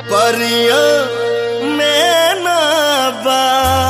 परिया में ना बा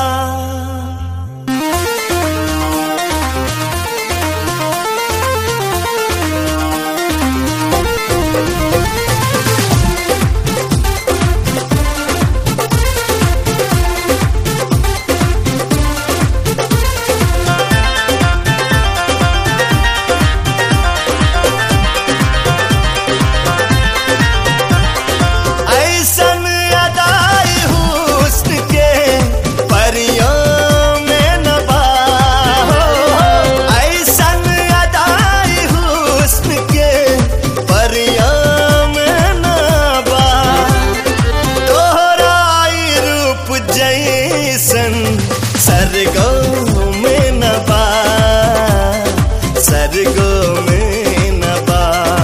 ऐसन अदाई हुस्न के परियों में न बा ऐसन अदाई हुस्न के परियों में न बा तोहराई रूप जैसन सरगो में न बा सरगो में न बा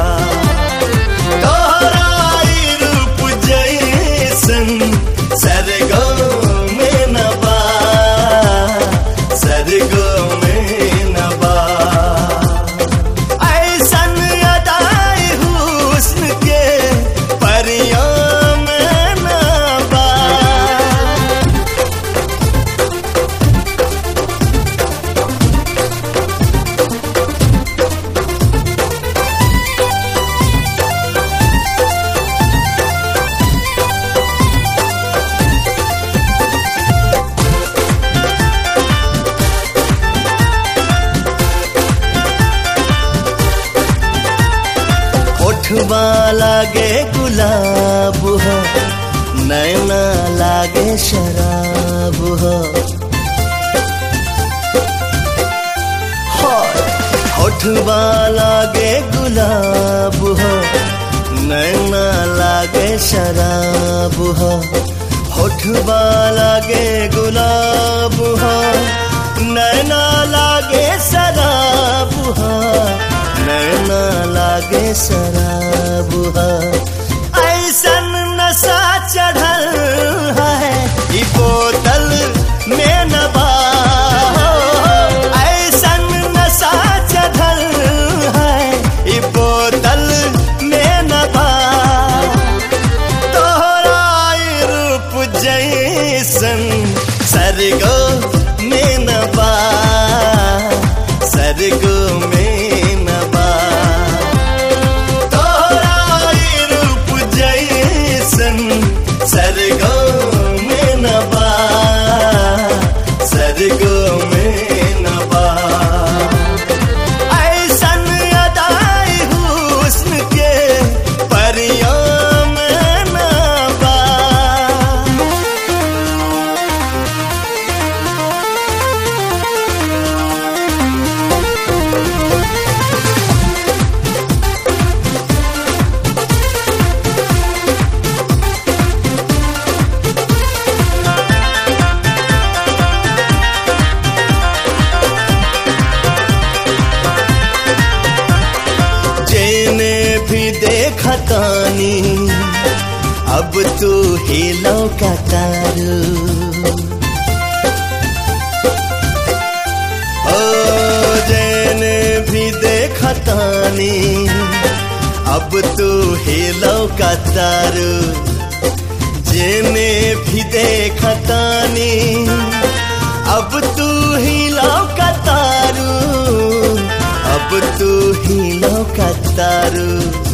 तोहराई रूप जैसन सरगो में न बा सरगो में न बा ऐसन अदाई हुस्न के परियों में न बा ओठवा लागे गुलाब हो नैना लागे शराब हो हाय, ओठवा लागे गुलाब हो नैना लागे शराब हो होठवा लागे गुलाब हो नैना लागे शराब हो नैना लागे शराब हो ऐसन नशा चढ़ल है ई बोतल में न बा ऐसन नशा चढ़ल है ई बोतल में न बा तोहराई रूप जैसन सरगो में न बा सरगो में न बा तोहराई रूप जैसन सरगो में न बा सरगो में न बा ऐसन अदाई हुस्न के परियों में न बा जेने भी देखा तानी अब तू ही लौका तारू ओ जेने भी देखा तानी अब तू ही लौका तारू जेने भी देखा तानी अब तू ही लौका तारू अब तू ही लौका तारू